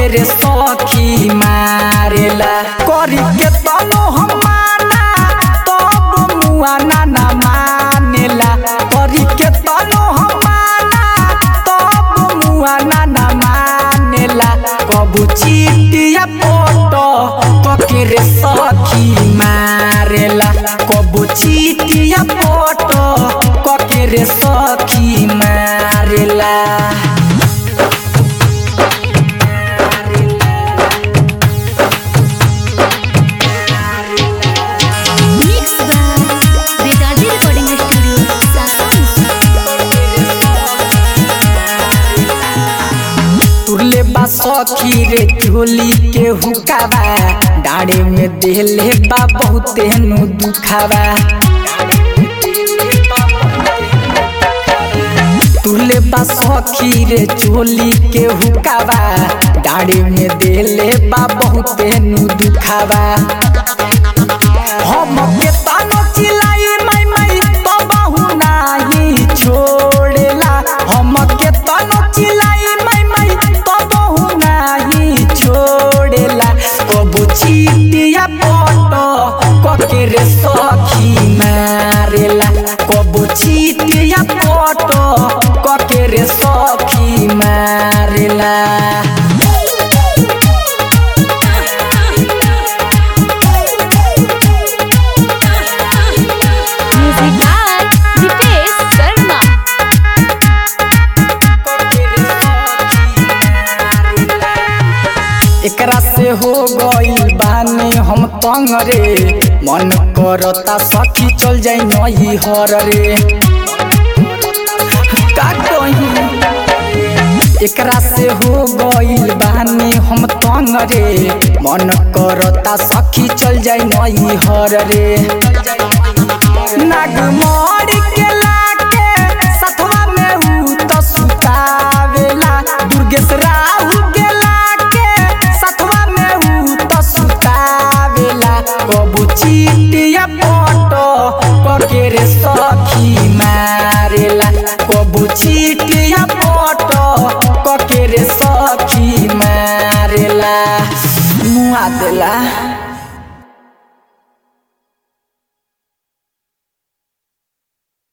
रे सखी मारेला करी के तनो हम माना तब मुआ ना ना मानेला करी के तनो हम माना तब मुआ ना ना मानेला कबू चीटिया पोटो कके रे सखी मारेला कबू चीटिया पोटो कके रे सखी मारेला Mix by Vedadi Recording Studio, Sasan. तुरले बा सखी रे झोली के हुकावा डाड़े में देले बा बहुते नु दुखावा तुरले बा सखी रे झोली के हुकावा डाड़े में देले बा बहुते नु दुखावा हम के तानो चिलाई माई माई तो बहु नाही छोड़ेला हम के तानो चिलाई माई माई तो बहु नाही छोड़ेला कबू चीटिया पोटो कके रे सखी मारेला कबू चीटिया पोटो कके रे सखी मारेला Music by Dipesh Sharma. एकरा से हो गई बानी हम तंग रे मन करता सखी चल जाई नही हर रे का कही एकरा से हो गई बानी हम तंग रे मन करता सखी चल जाई नही हर रे नागमोरी के लाके सथवा में ऊ तो सुतावेला दुर्गेश राहु के लाके सथवा में ऊ तो सुतावेला कबू चीटिया पोटो कके रे सखी मारेला कबू चीटिया पोटो कके रे सखी मारेला मुआ देला